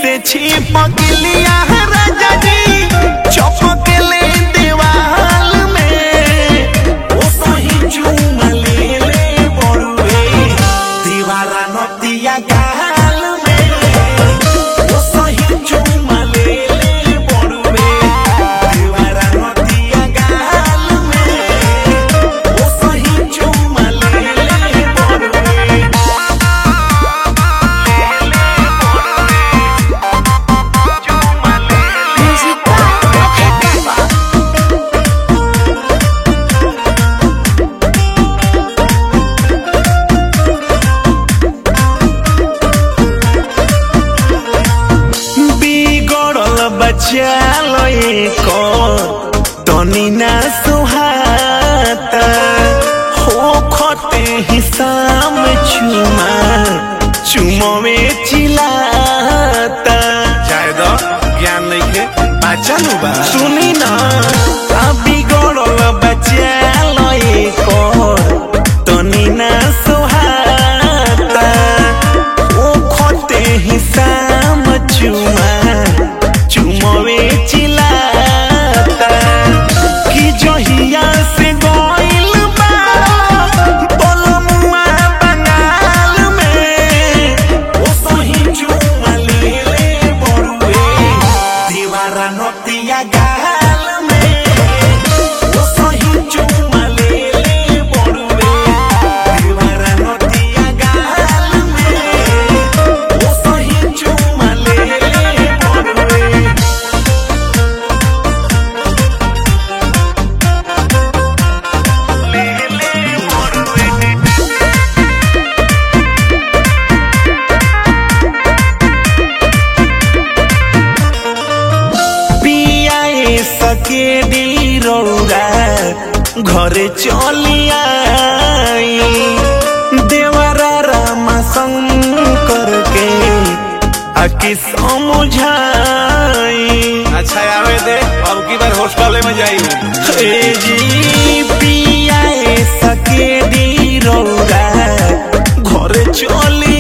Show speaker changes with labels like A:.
A: से छिपकलिया राजा जी चपकले दीवाल में ओ सही चूम ले ले बड़ुए दीवारा नतिया गाल में ओ सही चूम ले ले बड़ुए दीवारा नतिया गाल में ओ सही चूम ले ले बड़ुए
B: Music by
A: बिगड़ल बच्चा को तनी ना सुहाता हो खते हिसाम चुमा चुमवे चिलाता
C: जाए दो ज्ञान नहीं के पाचन बा
A: सुनी ना आ बिगड़ल बच्चा को तनी ना सुहाता ओ खते हिसाम चुमा चुमवे चिलाता कि जहिया से गइल बा बलमुआ बंगाल में ओ सही चुमा ले ले बड़ुए दीवारा नतिया गाल में ओ सही चुमा ले ले बड़ुए दीवारा नतिया गाल में ओ सही चुमा ले ले बड़ुए ले ले बड़ुए पियाए सके दी रौरा घरे चलिया देवरा रामा शंकर के आके समझाई
C: अच्छा आवे दे अब की बार हॉस्टल में जाई
A: हे जी पियाए सके दी रौरा घरे चली